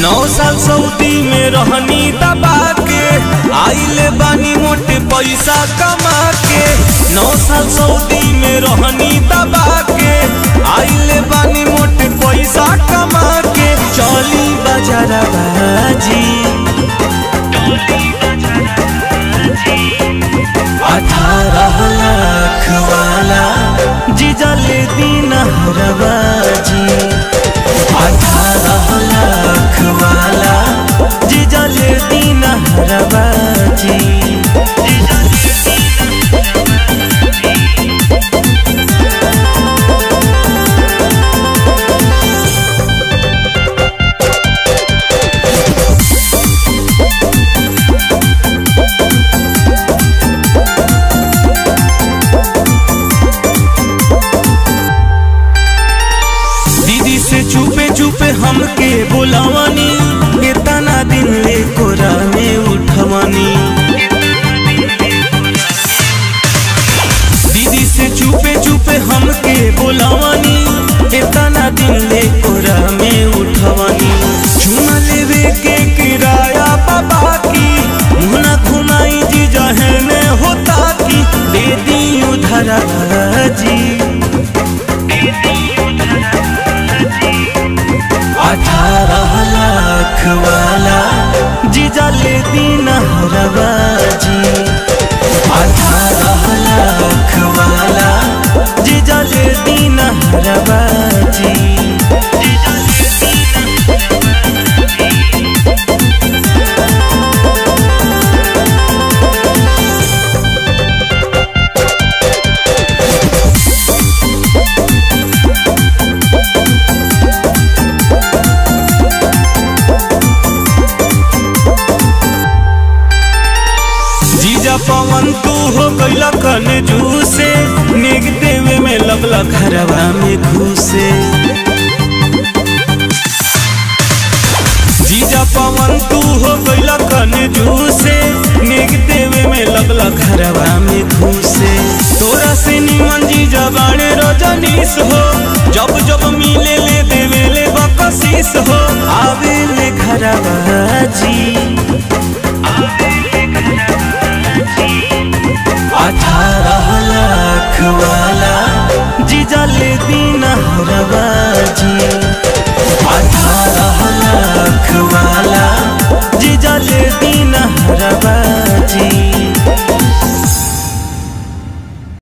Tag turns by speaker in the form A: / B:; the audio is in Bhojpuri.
A: नौ साल सऊदी में रहनी दबा के आइले बानी मोटे पैसा कमा के नौ साल सऊदी में रहनी दबा के आइले बानी मोटे पैसा कमा के चली बाजारा बाजी अठारह लाख वाला जीजले दिन हरबाजी अठारह लाख वाला जीजले दिन हरबाजी दीदी से चुपे चुपे हमके बुलावानी इतना दिन ले कोरा में उठवानी दीदी से चुपे चुपे हमके बुलावानी इतना दिन ले कोरा में उठवानी चुमा लेवे के किराया बाबा की मुहना घुमाई जी जहने होता की दे दी उधर जी अठारह लाख वाला जीजा ले दिन हरबाजी अठारह लाख वाला जीजा ले दिन हरबाजी जीजा पवन तू हो गईला कन जूसे नेग देवे में लगला घरवा में घुसे जीजा पवन तू हो गईला कन जूसे नेग देवे में लगला घरवा में घुसे तोरा से निमन जीजा बाणे रजनीश हो जब जब मिले ले देवे ले बकशीस हो आवे ले घरवा जी अठारह लाख वाला जीजा ले दिन